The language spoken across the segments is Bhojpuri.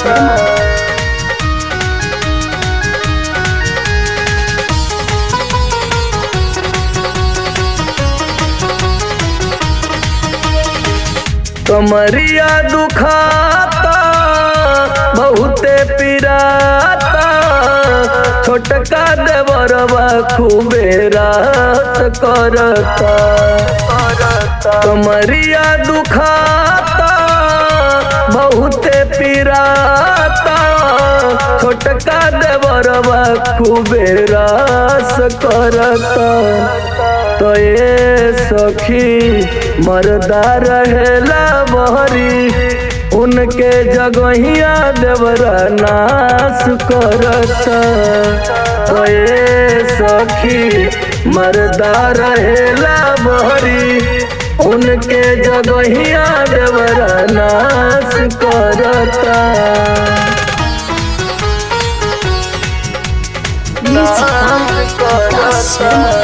शर्मा कमरिया दुखाता बहुते पिराता छोटका देवरवा खूबे रात करता कमरिया दुखाता बहुते पिराता छोटका देवरवा खूबे रास करता तो ये सखी मरदा रहेला बहरी उनके जगहिया देवरा नाश करता तो ये सखी मरदा रहेला बहरी उनके जगहिया देवरा नाश करता म्यूजिक बाय विकास शर्मा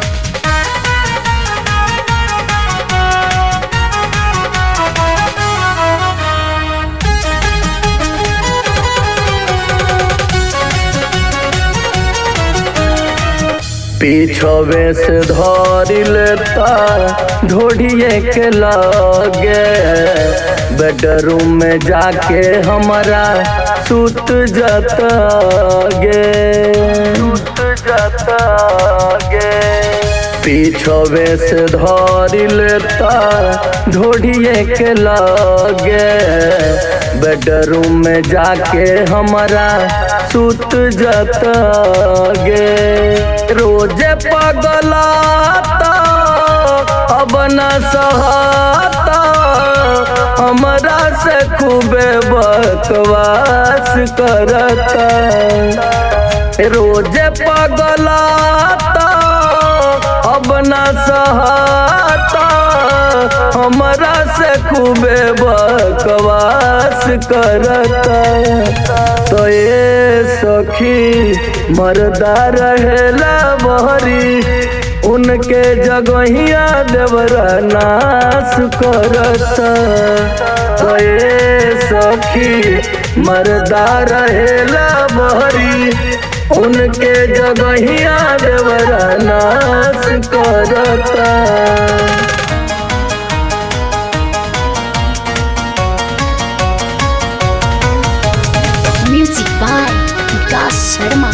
पीछवे से धरी लेता ढोढ़िए के लगे बेडरूम में जाके हमारा सुत जाता गे सुत जाता गे पीछवे से धरी लेता ढोढ़िए के लगे बेडरूम में जाके हमारा सुत जाता गे रोजे पगलाता अब न सहाता हमरा से खूबे बकवास करता रोजे पगलाता अब न सहाता हमरा से खूबे बकवास करता तो ये सखी मरदा रहेला बहरी उनके जगहिया देवरा नाश करता तो ये सखी मरदा रहेला बहरी उनके जगहिया देवरा नाश करता म्यूजिक बाय विकास शर्मा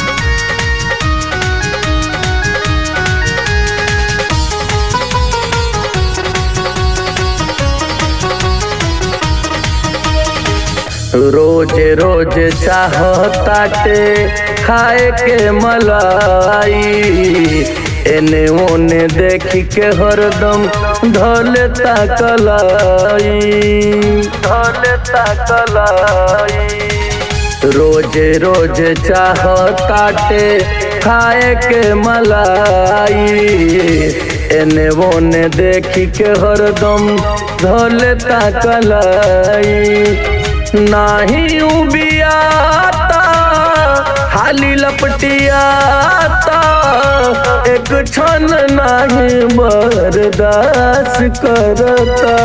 रोज रोज चाहताटे खाए के मलाई एने ओने देखी के हरदम धले कलाई धले कलाई रोज रोज चाहताटे खाए के मलाई एने ओने देखी के हरदम धले कलाई नाही उबियाता हाली लपटियाता एक क्षण नाही बर्दाश्त करता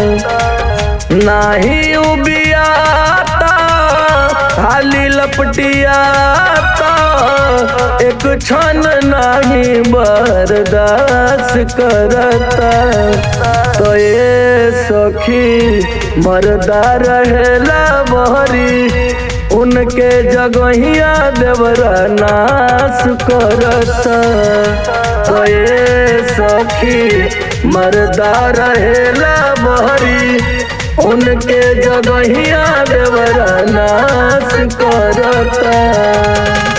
नाही उबियाता हाली लपटियाता एक क्षण नाही बर्दाश्त करता तो ये सखी मरदा रहेला बहरी उनके जगहिया देवरा नाश करता तो ये सखी मरदा रहेला बहरी उनके जगहिया देवरा नाश करता